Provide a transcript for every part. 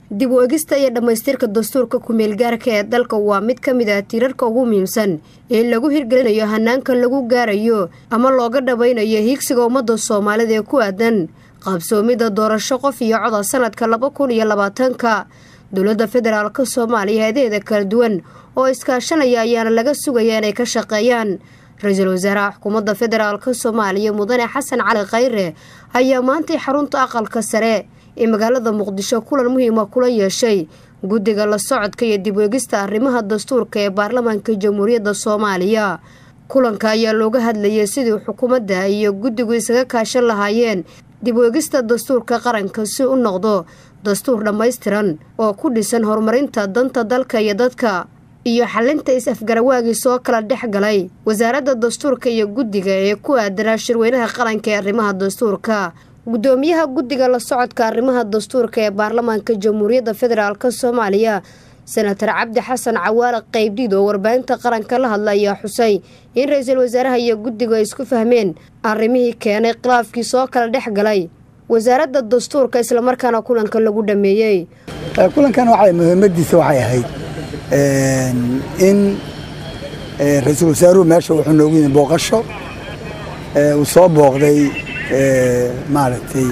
dib u egista iyo dhammaystirka dastuurka ku-meelgaarka ee dalka waa mid ka mid ah tiirarka ugu muhiimsan ee lagu hirgelinayo hanaanka lagu gaarayo ama looga dhabaynayo hiigsiga ummadda soomaalida ee ku aadan qaabsoomidda doorasho qof iyo coda sanadka laba kun iyo labaatanka dowladda federaalk soomaaliya hay-adaheeda kala duwan oo iskaashanaya ayaana laga sugaya inay ka shaqeeyaan ra-iisul wasaaraha xukuumadda federaalk soomaaliya mudane xasan cali khayre ayaa maantay xarunta aqalka sare ee magaalada muqdisho kulan muhiima kula yeeshay guddiga la socodka iyo dib weegista arrimaha dastuurka ee baarlamaanka jamhuuriyadda soomaaliya kulanka ayaa looga hadlayay sidii xukuumadda iyo guddigu isaga kaashan lahaayeen dib weegista dastuurka qaranka si u noqdo dastuur dhammaystiran oo ku dhisan horumarinta danta dalka iyo dadka iyo xalinta is-afgarawaagii soo kala dhex galay wasaaradda dastuurka iyo guddiga ee ku aadanaa shirweynaha qaranka ee arrimaha dastuurka gudoomiyaha guddiga la socodka arrimaha dastuurka ee baarlamaanka jamhuuriyadda federaalk soomaaliya senatar cabdi xasan cawaale qaybdhiid oo warbaahinta qaranka la hadla ayaa xusay in ra-iisul wasaaraha iyo guddigu ay isku fahmeen arrimihii keenay khilaafkii soo kala dhex galay wasaaradda dastuurka islamarkaana kulanka lagu dhameeyey kulankan waxay muhiimadiisa waxay ahayd in ra-iisul wasaaruhu meesha wuxuu noogu yimi booqasho uu soo booqday maaragtay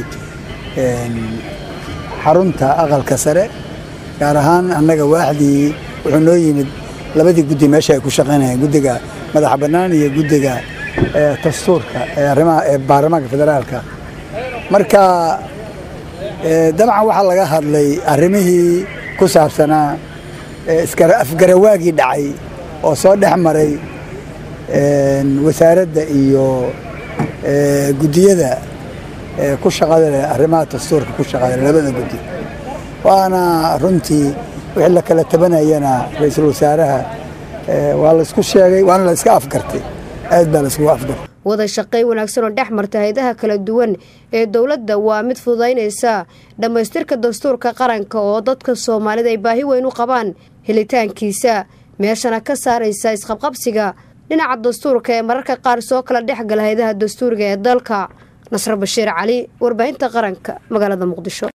xarunta aqalka sare gaar ahaan annaga waaxdii wuxuu noo yimid labadii guddi meesha ay ku shaqaynayeen guddiga madaxa bannaan iyo guddiga dastuurka ee arrimaha ee baarlamaanka federaalka marka dabcan waxaa laga hadlay arrimihii ku saabsanaa afgarawaagii dhacay oo soo dhex maray wasaaradda iyo guddiyada ku shaqada leh arrimaha dastuurka ku shaqada leh labada guddi waana runtii wixii la kala tabanayana ra-iisul wasaaraha waa laysku sheegay waana la iska afgartay aad baa layskugu afgartay wada shaqay wanaagsan oo dhex marta hay-adaha kala duwan ee dowladda waa mid fududaynaysa dhammaystirka dastuurka qaranka oo dadka soomaalida ay baahi weyn u qabaan helitaankiisa meeshana ka saaraysa isqabqabsiga dhinaca dastuurka ee mararka qaar soo kala dhex gala hay-adaha dastuuriga ee dalka nasro bashiir cali warbaahinta qaranka magaalada muqdisho